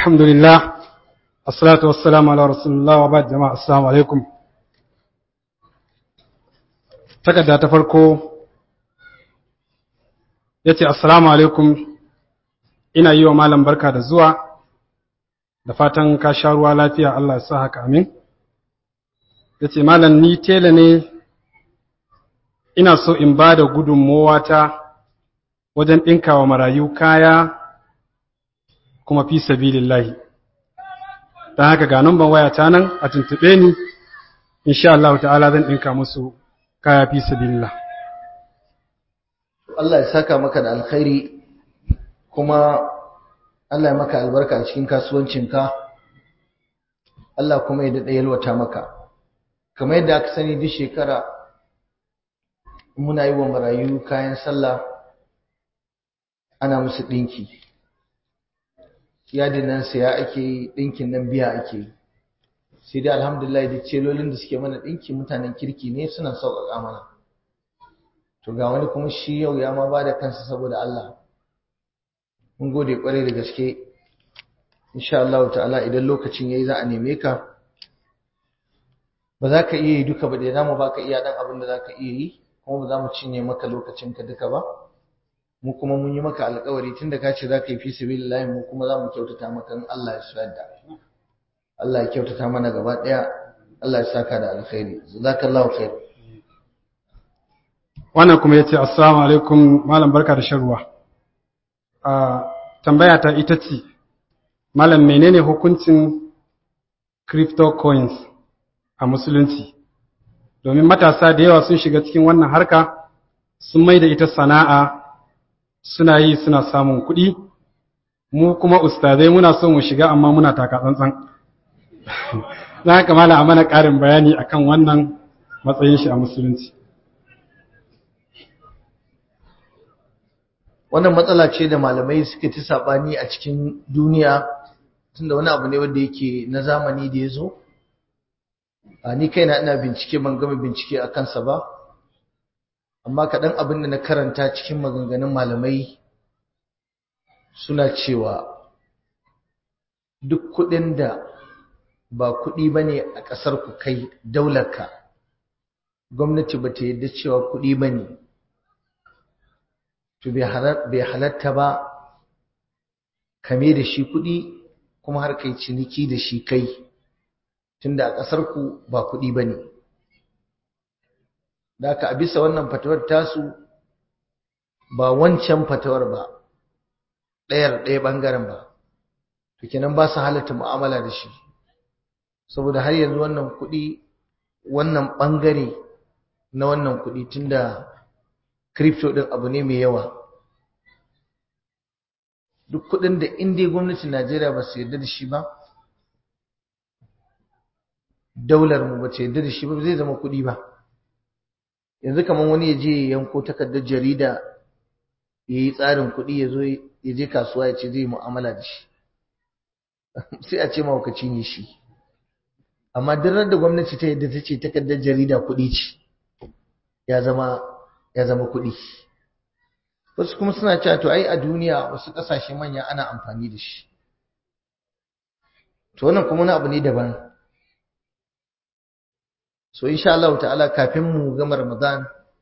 الحمد لله الصلاة والسلام على رسول الله وبعد جماعة السلام عليكم takarda ta farko ya ce assalamu alaikum ina yi wa malam barka da zuwa da fatan ka sha ruwa lafiya Allah ya sa haka amin ya ce malam ni tela ne ina so in ba da ta wajen ɗinkawa marayu kaya kuma fi sabilillahi don haka ga numban waya ta nan a tuntuɓe ni insha Allah ta'ala zan ɗinka musu kaya fi sabilillah Allah ya saka maka da alkhairi kuma Allah ya maka albarka a cikin kasuwancinka Allah kuma ya daɗa yalwata maka kamar yadda aka sani duk shekara muna yi wa marayu kayan sallah ana musu ɗinki yadin nan saya ake yi ɗinkin nan biya ake yi sai dai alhamdulillah da celolin da suke mana ɗinki mutanen kirki ne suna sauƙaƙa mana to ga wani kuma shi yau ya ma ba da kansa saboda Allah mun gode ƙwarai da gaske insha Allah ta'ala idan lokacin yayi za a neme ka ba za ka iya yi duka ba da za mu baka iya dan abin da za ka iya yi kuma ba za mu cinye maka lokacinka duka ba mu kuma mun yi maka alƙawari tunda ka ce za ka yi fi sabilillahi mu kuma za mu kyautata maka in Allah ya so yadda Allah ya kyautata mana gaba ɗaya Allah ya saka da alkhairi jazakallahu khair wannan kuma yace assalamu alaikum malam barka da shan ruwa a tambaya ta ita ce malam menene hukuncin cryptocurrency a musulunci domin matasa da yawa sun shiga cikin wannan harka sun mai da ita sana'a suna yi suna samun kuɗi mu kuma ustazai muna so mu shiga amma muna taka tsantsan za haka mala a mana ƙarin bayani akan wannan matsayin shi a musulunci wannan matsala ce da malamai suka ci saɓani a cikin duniya tunda wani abu ne wanda yake na zamani da ya zo a ni kaina ina bincike ban gama bincike a kansa ba amma kaɗan abin da na karanta cikin maganganun malamai suna cewa duk kuɗin da ba kuɗi ba ne a ƙasar ku kai daularka gwamnati ba ta yadda cewa kuɗi ba ne to bai halatta ba kame da shi kuɗi kuma har kai ciniki da shi kai tunda a ƙasar ku ba kuɗi ba ne da aka a bisa wannan fatawar tasu ba wancan fatawar ba ɗayar ɗaya ɓangaren ba to kenan ba su halatta mu'amala da shi saboda har yanzu wannan kuɗi wannan ɓangare na wannan kuɗi tunda crypto ɗin abu ne mai yawa duk kuɗin da inda gwamnatin Najeriya ba su yarda da shi ba daular mu ba ta yarda da shi ba zai zama kuɗi ba yanzu kamar wani ya je ya yanko takardar jarida ya yi tsarin kuɗi ya zo ya je kasuwa ya ce zai yi mu'amala da shi sai a ce mawakaci ne shi amma duk da gwamnati ta yadda ta ce takardar jarida kuɗi ce ya zama ya zama kuɗi wasu kuma suna cewa to ai a duniya wasu ƙasashe manya ana amfani da shi to wannan kuma wani abu ne daban so insha Allah ta'ala kafin mu gama Ramadan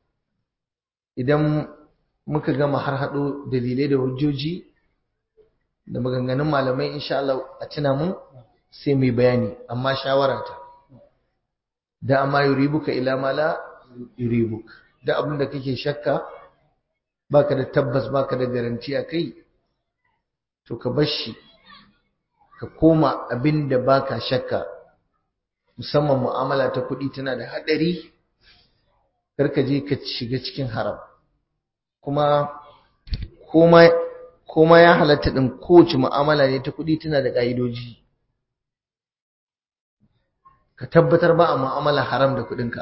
idan muka gama har hado dalilai da hujjoji da maganganun malamai insha Allah a tuna mu sai mu bayani amma shawara ta da amma yuribuka ila ma la yuribuk da abin da kake shakka baka da tabbas baka da garanti a kai to ka bar shi ka koma abin da baka shakka musamman mu'amala ta kuɗi tana da haɗari karka je ka shiga cikin haram kuma koma ya halatta ɗin kowace mu'amala ne ta kuɗi tana da ƙa'idoji ka tabbatar ba a mu'amala haram da kuɗinka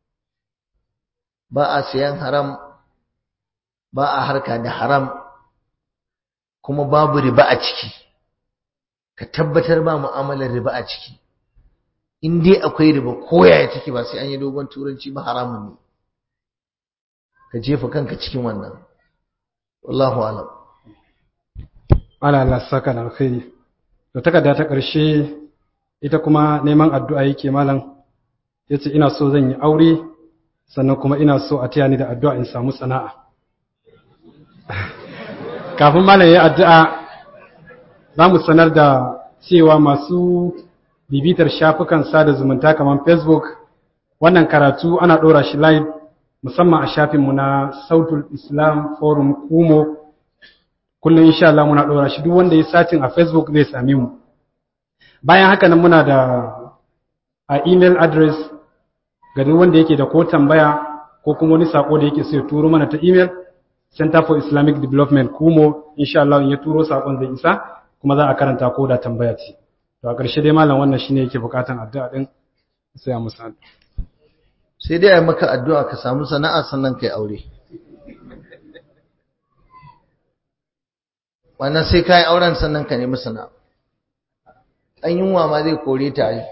ba a sayan haram ba a harka da haram kuma babu riba a ciki ka tabbatar ba mu'amalar riba a ciki in dai akwai riba koyaya take ba sai an yi dogon turanci ba haramun ne ka jefa kanka cikin wannan wallahu alam ala Allah saka da alkhairi da takarda ta ƙarshe ita kuma neman addu'a yake malam ya ce ina so zan yi aure sannan kuma ina so a taya ni da addu'a in samu sana'a kafin malam ya addu'a za mu sanar da cewa masu bibitar shafukan sada zumunta kamar facebook wannan karatu ana ɗora shi live musamman a shafinmu na sautul islam forum kumo kullum insha Allah muna ɗora shi duk wanda ya satin a facebook zai same mu bayan haka nan muna da a email address ga duk wanda yake da ko tambaya ko kuma wani sako da yake so ya turo mana ta email center for islamic development kumo insha Allah in ya turo sakon zai isa kuma za a karanta ko da tambaya ce to a ƙarshe dai malam wannan shine yake bukatan addu'a din sai a musa sai dai a maka addu'a ka samu sana'a sannan kai aure wannan sai ka yi auren sannan ka nemi sana'a an yunwa ma zai kore ta yi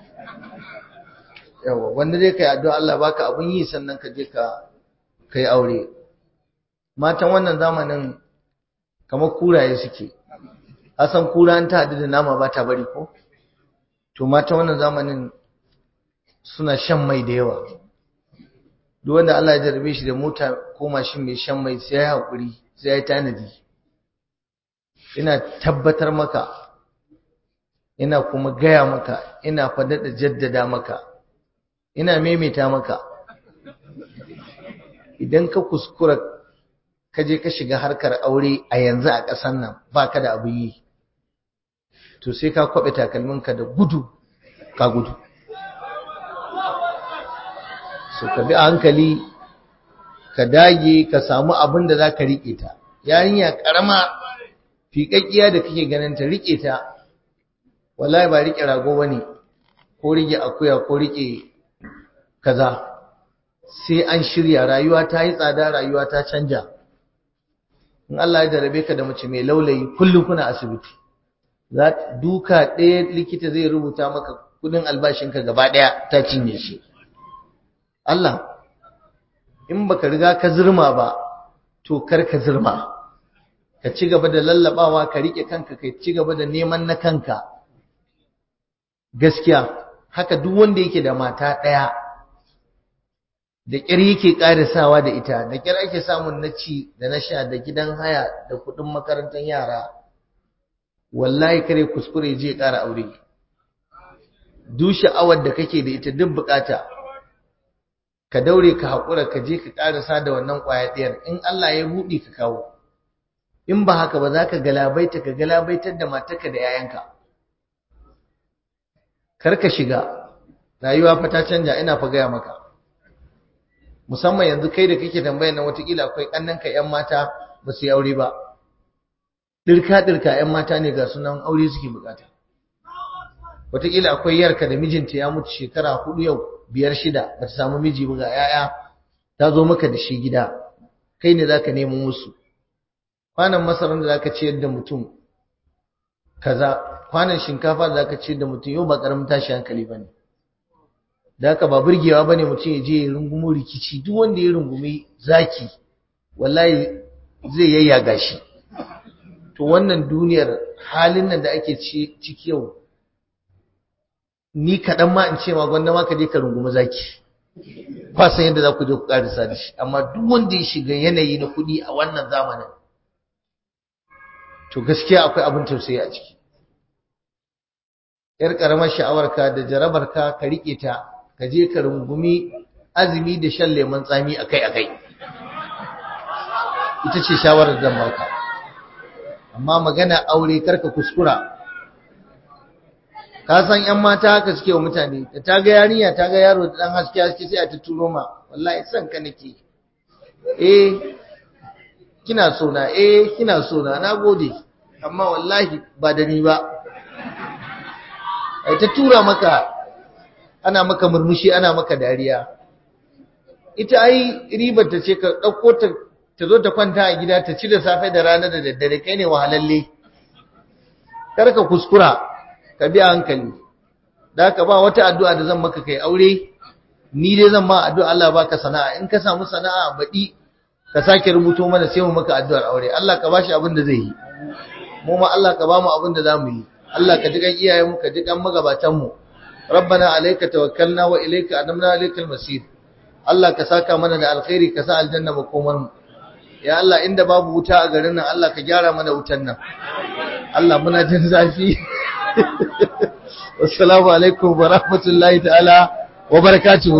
yawa wanda zai kai addu'a Allah baka abun yi sannan ka je ka kai aure matan wannan zamanin kamar kuraye suke asan kura an ta hadu da nama ba ta bari ko to matan wannan zamanin suna shan mai da yawa duk wanda Allah ya jarabe shi da mota ko mashin mai shan mai sai ya haƙuri sai ya yi tanadi ina tabbatar maka ina kuma gaya maka ina faɗaɗa jaddada maka ina maimaita maka idan ka kuskura ka je ka shiga harkar aure a yanzu a ƙasar nan ba ka da abu yi to sai ka kwaɓe takalminka da gudu ka gudu so ka bi a hankali ka dage ka samu abin da za ka riƙe ta yarinya ƙarama fiƙaƙƙiya da kake ganin ta riƙe ta wallahi ba riƙe rago ba ne ko riƙe akuya ko riƙe kaza sai an shirya rayuwa ta yi tsada rayuwa ta canja in Allah ya jarabe ka da mace mai laulayi kullum kuna asibiti za duka ɗaya likita zai rubuta maka kudin albashinka gaba ɗaya ta cinye shi Allah in baka riga ka zirma ba to kar ka zirma ka ci gaba da lallabawa ka rike kanka ka ci gaba da neman na kanka gaskiya haka duk wanda yake da mata ɗaya da ƙyar yake ƙarisawa da ita da ƙyar ake samun na ci da na sha da gidan haya da kuɗin makarantar yara wallahi kare kuskure je ƙara aure duk sha'awar da kake da ita duk bukata ka daure ka haƙura ka je ka ƙarasa da wannan ƙwaya ɗiyar in Allah ya buɗe ka kawo in ba haka ba za ka galabaita ka galabaitar da matarka da 'ya'yanka kar ka shiga rayuwa fa ta canja ina fa gaya maka musamman yanzu kai da kake tambayar nan watakila akwai ƙannanka 'yan mata ba su yi aure ba ɗirka-ɗirka 'yan mata ne ga sunan aure suke bukata watakila akwai yarka da mijinta ya mutu shekara hudu yau biyar shida ba ta samu miji ba ga 'ya'ya ta zo maka da shi gida kai ne za ka nemo musu kwanan masarar da za ka ciyar da mutum kaza kwanan shinkafa da za ka ciyar da mutum yau ba ƙaramin tashi hankali ba ne da haka ba burgewa ba ne mutum ya je ya rungumo rikici duk wanda ya rungumi zaki wallahi zai yayyaga shi to wannan duniyar halin nan da ake ciki yau ni kaɗan ma in ce ma gwanda ma ka je ka rungumi zaki ba san yadda za ku je ku ƙarisa da shi amma duk wanda ya shiga yanayi na kuɗi a wannan zamanin to gaskiya akwai abin tausayi a ciki yar ƙaramar sha'awarka da jarabarka ka riƙe ta ka je ka rungumi azumi da shan lemon tsami akai-akai ita ce shawarar zan baka amma magana aure karka kuskura ka san yan mata haka suke wa mutane da ta ga yarinya ta ga yaro da dan haske haske sai a ta turo ma wallahi san ka nake eh kina so na eh kina so na nagode amma wallahi ba da ni ba ai ta tura maka ana maka murmushi ana maka dariya ita ai ribar ta ce ka dauko ta ta zo ta kwanta a gida ta ci da safe da rana da daddare kai ne wahalalle kar ka kuskura ka bi hankali da ka ba wata addu'a da zan maka kai aure ni dai zan ma addu'a Allah baka sana'a in ka samu sana'a baɗi ka sake rubuto mana sai mu maka addu'ar aure Allah ka bashi abin da zai yi mu ma Allah ka ba mu abin da za mu yi Allah ka jigan iyayenmu ka jigan magabatanmu rabbana alayka tawakkalna wa ilayka anamna alaykal masir Allah ka saka mana da alkhairi ka sa aljanna makomar mu ya Allah inda babu wuta a garin nan Allah ka gyara mana wutan nan Allah muna jin zafi wassalamu alaikum wa rahmatullahi ta'ala wa barakatuhu